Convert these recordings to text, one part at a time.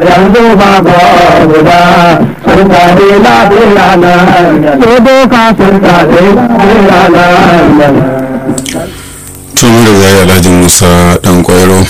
yanzu ba ba guda sun kare lafiya na ko doka sun kare lafiya na tun da zai alhaji musa dan kwairo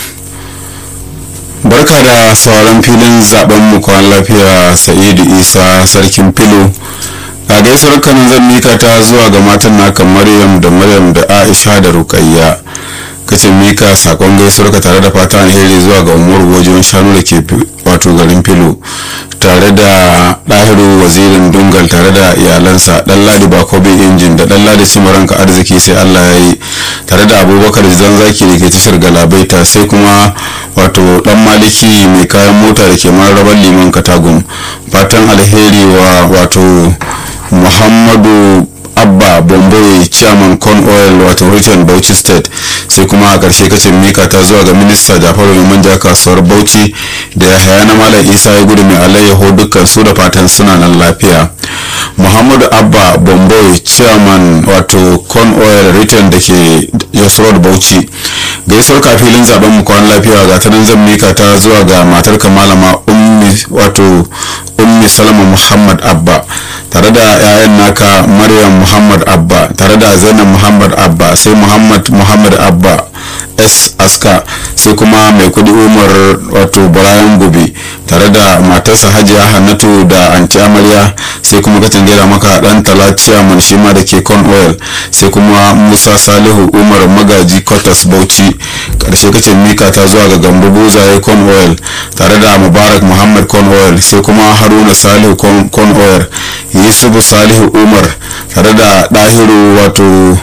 barka da sauran filin zaben mu kwan lafiya sa'idu isa sarkin filo a gaisuwar kanin zan mika ta zuwa ga matan naka maryam da maryam da aisha da rukayya kacin mika sakon gaisuwar ka tare da fata alheri zuwa ga umaru wajen shanu da ke wato garin filo tare da ɗahiru wazirin dungal tare da iyalansa ɗan ladi bakobe injin da ɗan ladi cimaranka arziki sai allah ya yi tare da abubakar zan zaki da ke tashar galabaita sai kuma wato ɗan maliki mai kayan mota da ke mararrabar liman katagum fatan alheri wa wato muhammadu abba bomboy chairman con oil wato richard bauchi state sai kuma a ƙarshe kacin mika ta zuwa ga minista jafaru mai manja kasuwar bauchi da ya haya na malam isa ya gudu mai alayyaho dukkan su da fatan suna nan lafiya muhammadu abba bomboy chairman wato con oil return da ke yasrod bauchi gaisuwar kafilin zaben mu kwan lafiya ga ta nan zan mika ta zuwa ga matar malama ummi wato ummi salama muhammad abba tare da 'ya'yan naka maryam muhammad abba tare da zainab muhammad abba sai muhammad muhammad abba s aska sai kuma mai kudi umar wato bayan gobe tare da matarsa hajiya hannatu da anti amarya sai kuma kacin gaira maka dan talaciya man shi ma da ke con oil sai kuma musa salihu umar magaji kotas bauchi karshe kacin mika ta zuwa ga gambo buzaye con oil tare da mubarak muhammad con oil sai kuma haruna salihu con oil yusufu salihu umar tare da dahiru wato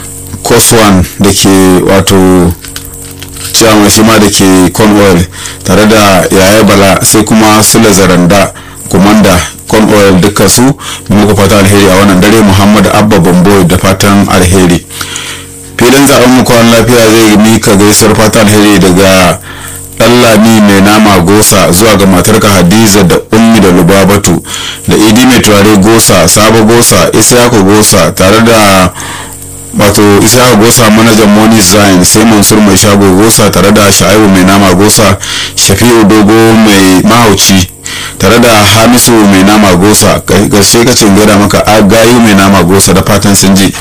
koswan da ke wato ciyaman shi ma da ke cornwall tare da yaya bala sai kuma sule zaranda kumanda cornwall duka su muka fata alheri a wannan dare muhammad abba bambo da fatan alheri filin zaben mu kwan lafiya zai mika gaisuwar fata alheri daga lami mai nama gosa zuwa ga matarka hadiza da ummi da lubabatu da idi mai turare gosa sabo gosa isyaku gosa tare da wato isa gosa manajan moni zain sai mansur mai shago gosa tare da sha'ibu mai nama gosa shafi'u dogo mai mahauci tare da hamisu mai nama gosa gaske kacin gada maka agayu mai nama gosa da fatan sun ji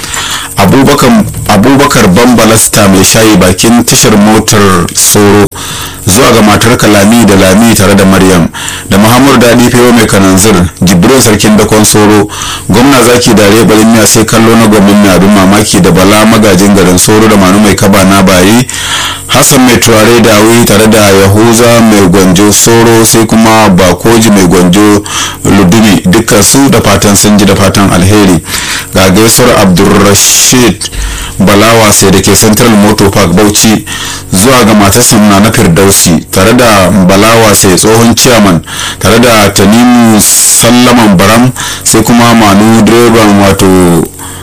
abubakar bambalasta mai shayi bakin tashar motar soro zuwa ga matar lami da lami tare da maryam da muhammadu daɗi fewa mai kananzir jibril sarkin dakon soro gwamna zaki da rebarin miya sai kallo na gwamnin mai abin mamaki da bala magajin garin soro da manu mai kaba na bayi hassan mai turare da wuri tare da yahuza mai gwanjo soro sai kuma bakoji mai gwanjo ludumi dukkan su da fatan sun ji da fatan alheri ga gaisuwar abdulrashid balawa sai da ke central motor park bauchi zuwa ga matarsa na na firdausi tare da balawa sai tsohon chairman tare da tanimu sallaman baram sai kuma manu direban wato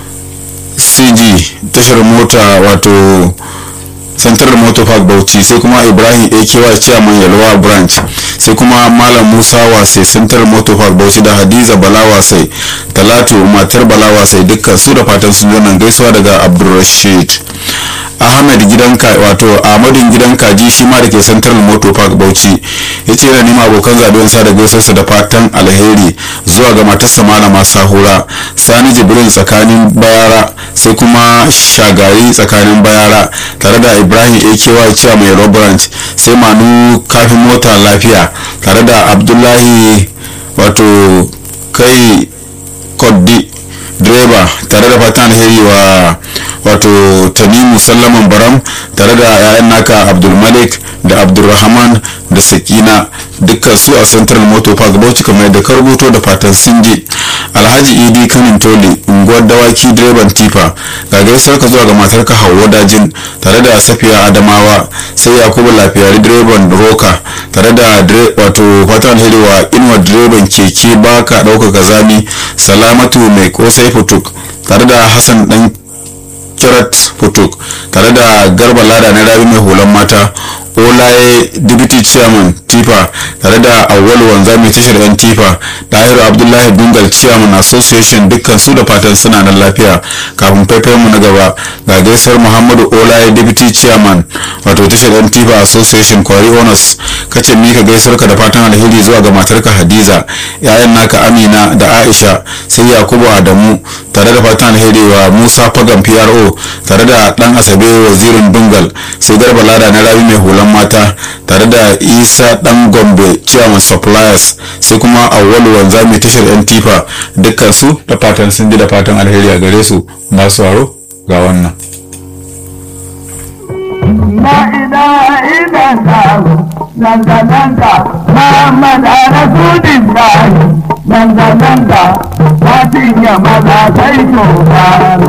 cg tashar mota wato central motor park bauchi sai kuma ibrahim aky chairman yalwa branch sai kuma malam musa wasai central motor park bauchi da hadiza balawa sai talatu matar balawa sai dukkan su da fatan sun nan gaisuwa daga abdulrashid ahmed gidan wato ahmadin gidan kaji shi ma da ke central motor park bauchi ya ce yana nema abokan zaɓen sa da gaisuwarsa da fatan alheri zuwa ga matarsa malama sahura sani jibrin tsakanin bayara sai kuma shagari tsakanin bayara tare da ibrahim aky cewa mai robrant sai manu kafin mota lafiya tare da abdullahi wato kai koddi direba tare da fatan alheri wa wato tanimu sallaman baram tare da 'ya'yan naka abdulmalik da abdulrahman da sakina dukkan su a central motor park bauchi kamar yadda ka rubuto da fatan sun je alhaji idi kanin toli unguwar dawaki direban tifa ga gaisuwar ka zuwa ga matarka hauwa dajin tare da safiya adamawa sai yakubu lafiyari direban roka tare da wato fatan alheri wa inuwa direban keke baka ɗaukaka zami salamatu mai kosai futuk tare da hassan dan kirat futuk tare da garba lada na rabi mai hulan mata olaye deputy chairman tifa tare da awwalu wanza mai tashar yan tifa dahiru abdullahi dungal chairman association dukkan su da fatan suna nan lafiya kafin faifayen mu na gaba ga gaisuwar muhammadu olaye deputy chairman wato tashar yan tifa association kwari owners kace mika gaisuwar ka da fatan alheri zuwa ga matarka hadiza yayan naka amina da aisha sai yakubu adamu tare da fatan alheri wa musa fagan pro tare da dan asabe wazirin dungal sai garba lada na rabi mai hulan mata tare da isa dan gombe chairman suppliers sai kuma awwalu wanza mai tashar yan tifa dukkan su da fatan sun ji da fatan alheri a gare su masu waro ga wannan La ilaha illallah Nanda nanda Muhammad Rasulullah Nanda nanda Fatin ya maza sai to